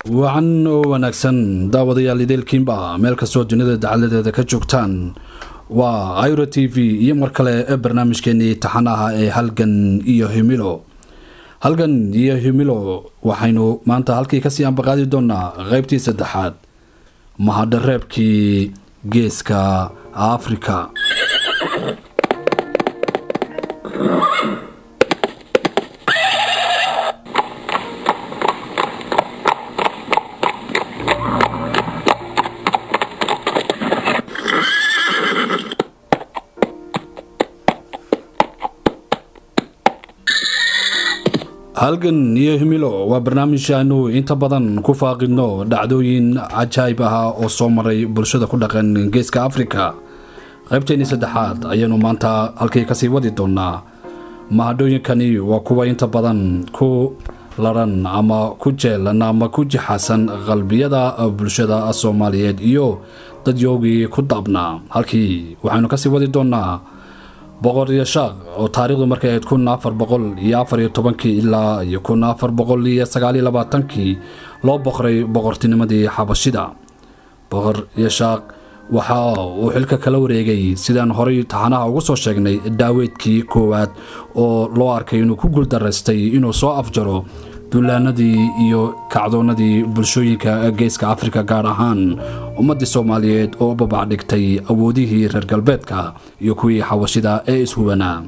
wacan oo wanaagsan daawadayaal ideelkiinba meel kastoo dunida dacaladeeda ka joogtaan waa iro t v iyo mar kale ee barnaamijkeenii taxanaha ee halgan iyo himilo halgan iyo himilo waxaynu maanta halkii kasii ambaqaadi doonaa qeybtii saddexaad mahadhareebkii geeska afrika halgan iyo himilo waa barnaamij aanu inta badan ku faaqidno dhacdooyin cajaayib ah oo soo maray bulshada ku dhaqan geeska afrika qaybteennii saddexaad ayaanu maanta halkii kasii wadi doonaa mahadhooyinkani waa kuwa inta badan ku laran ama ku jeelan ama ku jixasan qalbiyada bulshada soomaaliyeed iyo dadyoogii ku daabnaa halkii waxaynu kasii wadi doonaa boqor iyo shaaq oo taariikhdu markay ahayd kun afar boqol iyo afar iyo tobankii ilaa iyo kun afar boqol iyo sagaaliyo labaatankii loo boqray boqortinimadii xabashida boqor iyo shaaq waxa uu xilka kala wareegay sidaan horay taxanaha ugu soo sheegnay daaweedkii koowaad oo loo arkay inuu ku guuldaraystay inuu soo afjaro duulaanadii iyo kacdoonadii bulshooyinka geeska afrika gaar ahaan ummaddii soomaaliyeed oo u babacdhigtay awoodihii reer galbeedka iyo kuwii xawashida ee ishubanaa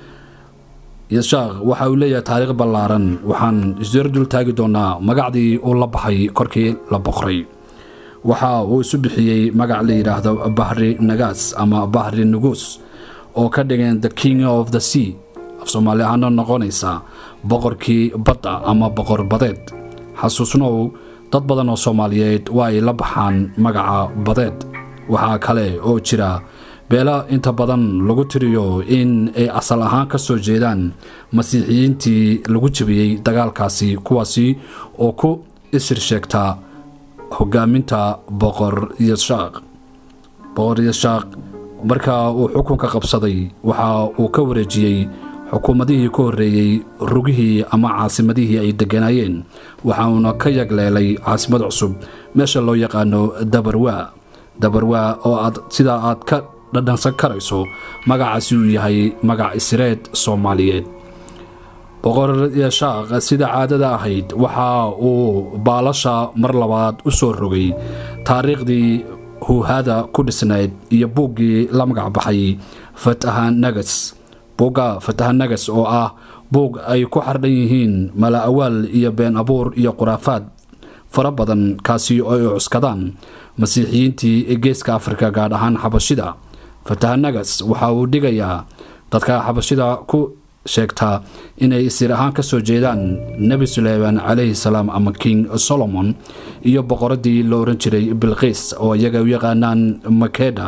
yashaaq waxa uu leeyahay taariikh ballaaran waxaan isdar dul taagi doonaa magacdii uu la baxay korkii la boqray waxa uu isu bixiyey magac la yidhaahdo bahri nagaas ama bahri nuguus oo ka dhigan the king of the sea af soomaali ahaana noqonaysa boqorkii badda ama boqor badeed xasuusnow dad badan oo soomaaliyeed waa ay la baxaan magaca badeed waxaa kale oo jira beela inta badan lagu tiriyo in ay asal ahaan ka soo jeedaan masiixiyiintii lagu jebiyey dagaalkaasi kuwaasi oo ku isir sheegta hogaaminta boqor yashaaq boqor yashaaq markaa uu xukunka qabsaday waxa uu ka wareejiyey xukuumadihii ka horreeyey rugihii ama caasimadihii ay degganaayeen waxa uuna ka yagleelay caasimad cusub meesha loo yaqaano dabarwaa dabarwaa oo aad sidaa aad ka dhadhansan karayso magacaasi uu yahay magac isreed soomaaliyeed boqor yashaaq sida caadada ahayd waxa uu baalasha mar labaad u soo rogay taariikhdii huuhada ku dhisnayd iyo buuggii la magac baxay fataha nagas buugga fataha nagas oo ah buug ay ku xardhan yihiin mala awaal iyo been abuur iyo khuraafaad fara badan kaasi oo ay cuskadaan masiixiyiintii geeska afrika gaar ahaan xabashida fataha nagas waxa uu dhigayaa dadka xabashida ku sheegtaa inay isir ahaan ka soo jeedaan nebi suleyman calayhi salaam ama king solomon iyo boqoradii la oran jiray bilqiis oo iyaga u yaqaanaan makeda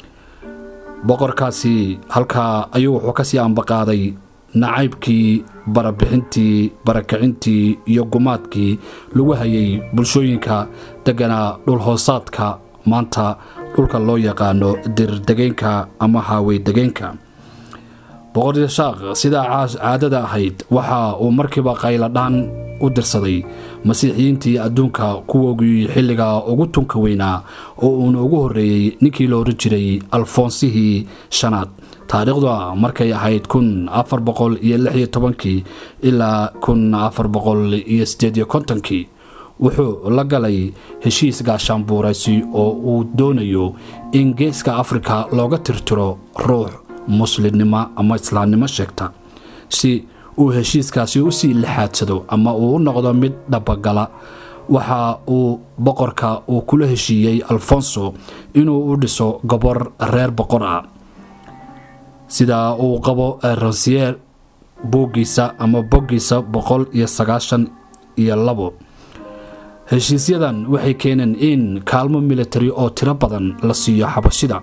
boqorkaasi halkaa ayuu wuxuu kasii ambaqaaday nacaybkii barabixintii barakicintii iyo gumaadkii lagu hayay bulshooyinka degganaa dhulhoosaadka maanta dhulka loo yaqaano dirdegeenka ama haawey-degeenka boqor yashaaq sidaa caadada ahayd waxa uu markiiba qayladhaan u dirsaday masiixiyiintii adduunka kuwoogii xilliga ugu tunka weynaa oo uuna ugu horreeyey ninkii la oran jiray alfoonsihii shanaad taariikhda markay ahayd kun afar boqol iyo lix iyo tobankii ilaa kun afar boqol iyo siddeed iyo kontonkii wuxuu la galay heshiis gaashaanbuuraysi oo uu doonayo in geeska afrika looga tirtiro ruux muslimnimo ama islaamnimo sheegta si uu heshiiskaasi u sii lixaadsado ama uu u noqdo mid dhabagala waxa uu boqorka uu kula heshiiyey alfonso inuu u dhiso gobor reer boqor ah sida uu qabo rosier buuggiisa ama boggiisa boqol iyo sagaashan iyo labo heshiisyadan waxay keeneen in kaalmo militari oo tiro badan la siiyo xabashida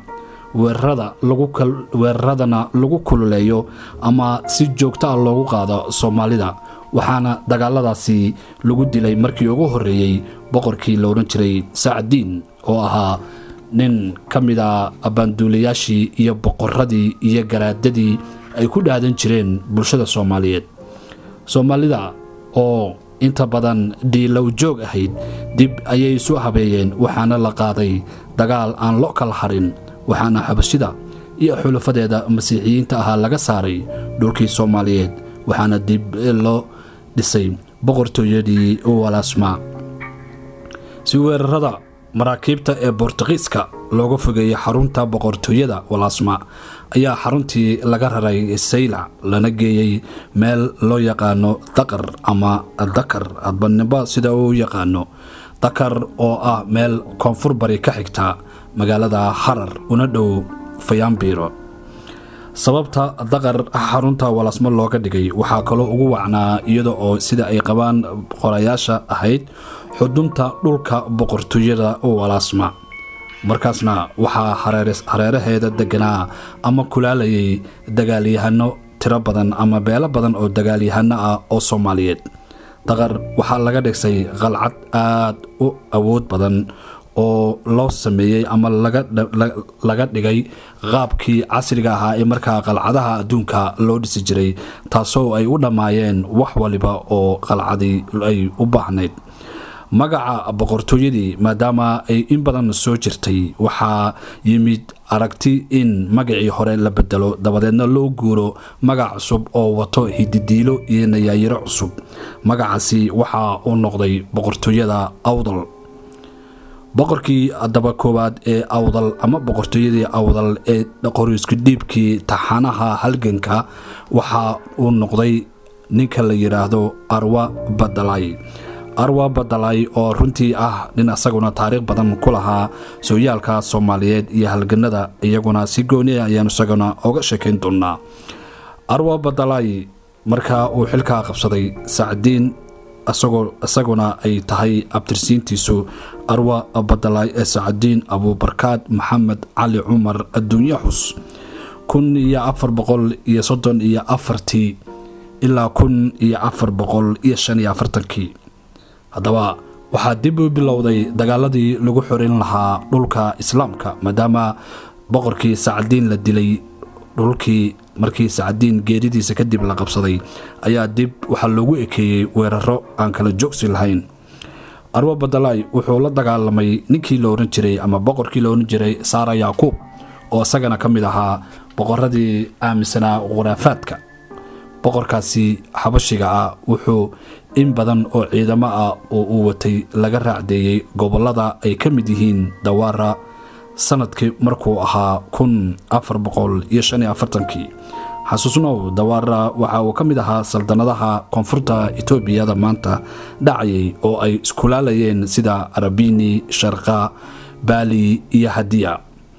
weeraradana lagu kululeeyo ama si joogto ah loogu qaado soomaalida waxaana dagaaladaasi lagu dilay markii ugu horreeyey boqorkii la odhan jiray sacdiin oo ahaa nin ka mid a abbaanduulayaashii iyo boqoradii iyo garaadadii ay ku dhaadan jireen bulshada soomaaliyeed soomaalida oo inta badan dhiilow joog ahayd dib ayay isu habeeyeen waxaana la qaaday dagaal aan lo kala harin waxaana xabashida iyo xulafadeeda masiixiyiinta ahaa laga saaray dhulkii soomaaliyeed waxaana dib loo dhisay boqortooyadii walaasma si weerarada maraakiibta ee bortuqiiska looga fogeeyey xarunta boqortooyada walaasma ayaa xaruntii laga raray saylac lana geeyey meel loo yaqaano daqar ama dakar adbanimba sida uu yaqaano dakar oo ah meel koonfur bari ka xigta magaalada harar una dhow fayaambiiro sababta daqar xarunta walaasmo looga dhigay waxaa kaloo ugu wacnaa iyada oo sida ay qabaan qorayaasha ahayd xudunta dhulka boqortooyada walaasma markaasna waxaa hareeraheeda deganaa ama kulaalayay dagaalyahano tiro badan ama beelo badan oo dagaalyahano ah oo soomaaliyeed daqar waxaa laga dhigsay qalcad aad u awood badan oo loo sameeyey ama laga dhigay qaabkii casriga ahaa ee markaa qalcadaha adduunka loo dhisi jiray taasoo ay u dhammaayeen wax waliba oo qalcadii ay u baahnayd magaca boqortooyadii maadaama ay in badan soo jirtay waxaa yimid aragti in magacii hore la bedelo dabadeedna loo guuro magac cusub oo wato hididiilo iyo nayaayiro cusub magacaasi waxaa uu noqday boqortooyada awdal boqorkii daba koowaad ee awdal ama boqortooyadii awdal ee qoriisku dhiibkii taxanaha halganka waxa uu noqday ninka la yidhaahdo arwa badalay arwa badalay oo runtii ah nin asaguna taariikh badan ku lahaa sooyaalka soomaaliyeed iyo halganada iyaguna si gooni ayaan isaguna oga sheekayn doonaa arwa badalay markaa uu xilkaa qabsaday sacdiin isaguna ay tahay abtirsiintiisu arwa badalay ee sacdiin abuubarkaad maxamed cali cumar adduunye xus kun iyo afar boqol iyo soddon iyo afartii ilaa kun iyo afar boqol iyo shan iyo afartankii haddaba waxaa dib u bilowday dagaaladii lagu xorin lahaa dhulka islaamka maadaama boqorkii sacdiin la dilay dhulkii markii sacdiin geeridiisa kadib la qabsaday ayaa dib waxaa loogu ekeeyey weeraro aan kala joogsi lahayn arwa badalay wuxuu la dagaalamay ninkii la ohan jiray ama boqorkii la ohan jiray saara yaakuub oo isagana ka mid ahaa boqoradii aaminsanaa khuraafaadka boqorkaasi xabashiga ah wuxuu in badan oo ciidamo ah oo uu watay laga raacdeeyey gobollada ay ka mid yihiin dawaara sanadkii markuu ahaa kun afar boqol iyo shan iyo afartankii xasuusnow dawaara waxa uu ka mid ahaa saldanadaha koonfurta etoobiyada maanta dhacayay oo ay iskulaalayeen sida arabini sharqa baali iyo hadiya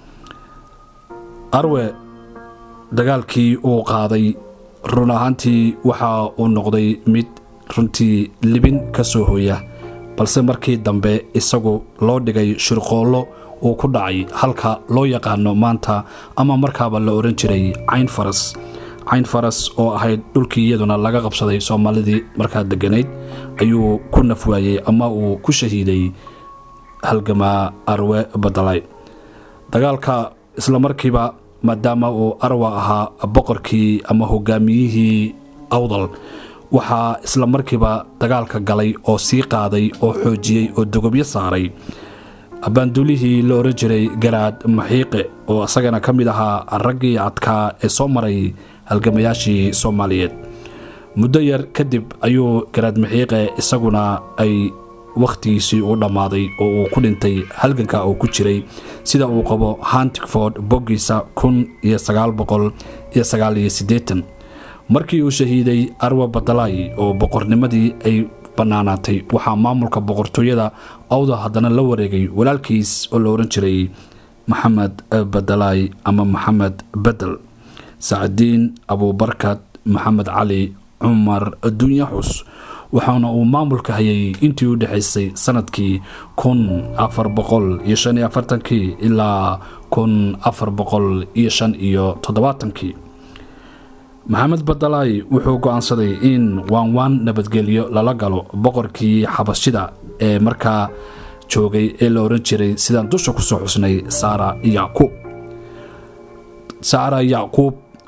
arwe dagaalkii uu qaaday run ahaantii waxa uu noqday mid runtii libin ka soo hooya balse markii dambe isagu loo dhigay shirqoollo uu ku dhacay halka loo yaqaano maanta ama markaaba la ohan jiray cayn faras cayn faras oo ahayd dhulkii iyaduna laga qabsaday soomaalidii markaa deganayd ayuu ku nafwaayey ama uu ku shahiiday halgamaa arwe badalay dagaalka isla markiiba maadaama uu arwa ahaa boqorkii ama hogaamiyihii awdal waxaa isla markiiba dagaalka galay oo sii qaaday oo xoojiyey oo dogobyo saaray abaanduulihii la ohan jiray garaad maxiiqe oo isagana ka mid ahaa raggii adkaa ee soo maray halgamayaashii soomaaliyeed muddo yar kadib ayuu garaad maxiiqe isaguna ay wakhtigiisii u dhammaaday oo uu ku dhintay halganka uu ku jiray sida uu qabo hantigford boggiisa kun iyo sagaal boqol iyo sagaal iyo siddeetan markii uu shahiiday arwa badalay oo boqornimadii ay bannaanaatay waxaa maamulka boqortooyada awda haddana la wareegay walaalkiis oo la ohan jiray maxamed badalay ama maxamed bedel sacdiin abuubarkad maxamed cali cumar adduunye xus waxaana uu maamulka hayay intii u dhexaysay sanadkii kun afar boqol iyo shan iyo afartankii ilaa kun afar boqol iyo shan iyo toddobaatankii maxamed badalay wuxuu go-aansaday in waanwaan nabadgelyo lala galo boqorkii xabashida ee markaa joogay ee la ohan jiray sidaan dusha kusoo xusnay saara yacquub saara yacquub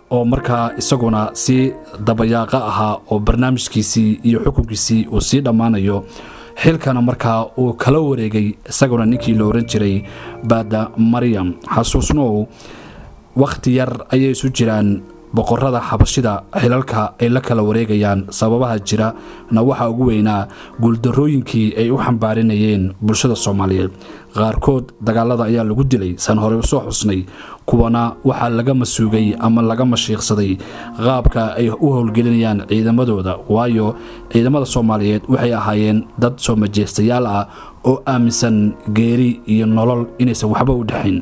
oo markaa isaguna si dabayaaqa ahaa oo barnaamijkiisii iyo xukunkiisii uu sii dhammaanayo xilkana markaa uu kala wareegay isaguna ninkii la oran jiray baada maryam xasuusnow wakhti yar ayay isu jiraan boqorada xabashida xilalka ay la kala wareegayaan sababaha jira na waxaa ugu weynaa guuldarooyinkii ay u xambaarinayeen bulshada soomaaliyeed qaarkood dagaalada ayaa lagu dilay saan horey usoo xusnay kuwana waxaa laga masuugay ama laga mashiiqsaday qaabka ay u howlgelinayaan ciidamadooda waayo ciidamada soomaaliyeed waxay ahaayeen dad soo majeestayaal ah oo aaminsan geeri iyo nolol inaysan waxba u dhexayn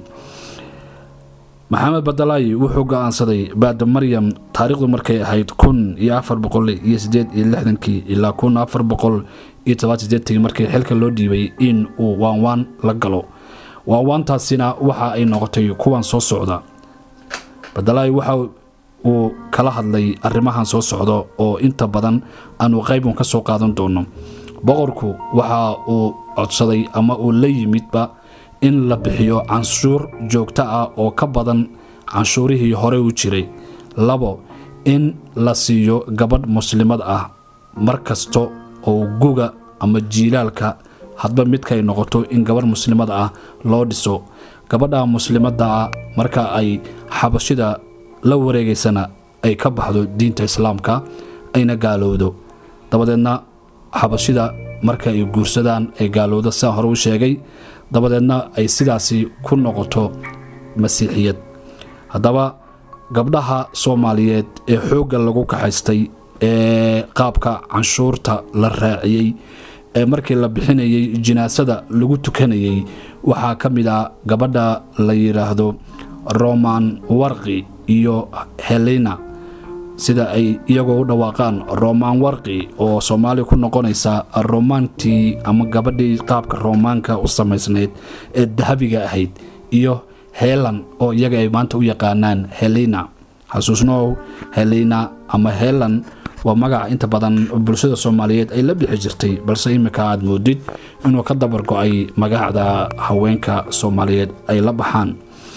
maxamed badalaayi wuxuu go-aansaday baada maryam taariikhdu markay ahayd kun iyo afar boqol iyo sideed iyo lixdankii ilaa kun afar boqol iyo toban sideetanki markii xilka loo dhiibay in uu waanwaan la galo waanwaantaasina waxa ay noqotay kuwan soo socda badalaayi waxa uu kala hadlay arrimahan soo socda oo inta badan aanu qaybun ka soo qaadan doono boqorku waxa uu codsaday ama uu la yimidba in la bixiyo canshuur joogto ah oo ka badan canshuurihii hore u jiray labo in la siiyo gabadh muslimad ah mar kasta oo guga ama jiilaalka hadba midkay noqoto in gabadh muslimad ah loo dhiso gabadha muslimadda ah marka ay xabashida la wareegaysana ay ka baxdo diinta islaamka ayna gaalowdo dabadeedna xabashida marka ay guursadaan ay gaalowdo sidaan hore u sheegay dabadeedna ay sidaasi ku noqoto masiixiyad haddaba gabdhaha soomaaliyeed ee xoogga lagu kaxaystay ee qaabka canshuurta la raaciyey ee markii la bixinayay jinaasada lagu tukanayay waxaa ka mid ah gabadha la yidhaahdo roman warqi iyo helena sida ay iyagoo u dhawaaqaan romaan warqi oo soomaaliya ku noqonaysa romaantii ama gabadhii qaabka roomaanka u samaysnayd ee dahabiga ahayd iyo helan oo iyaga ay maanta u yaqaanaan helena xasuusnow helena ama helan waa magaca inta badan bulshada soomaaliyeed ay la bixi jirtay balse iminka aad moodid inuu ka dabar go-ay magacda haweenka soomaaliyeed ay la baxaan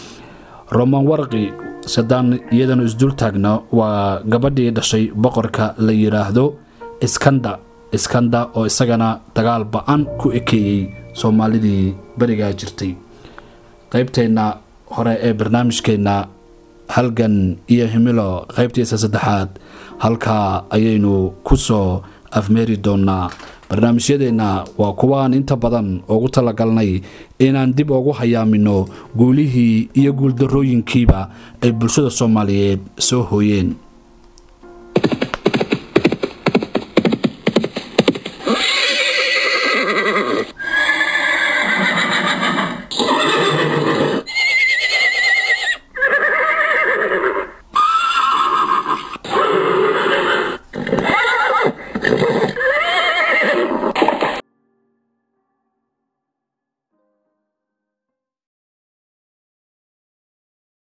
roman warqi sadaan iyadana isdul taagna waa gabadhii dhashay boqorka la yidhaahdo iskanda iskanda oo isagana dagaal ba-an ku ekeeyey soomaalidii berigaa jirtay qaybteenna hore ee barnaamijkeenna halgan iyo himilo qaybtiisa saddexaad halkaa ayaynu ku soo afmeeri doonaa barnaamijyadeenna waa kuwaan inta badan ugu talagalnay inaan dib ugu hayaamino guulihii iyo guuldarrooyinkiiba ay bulshada soomaaliyeed soo hooyeen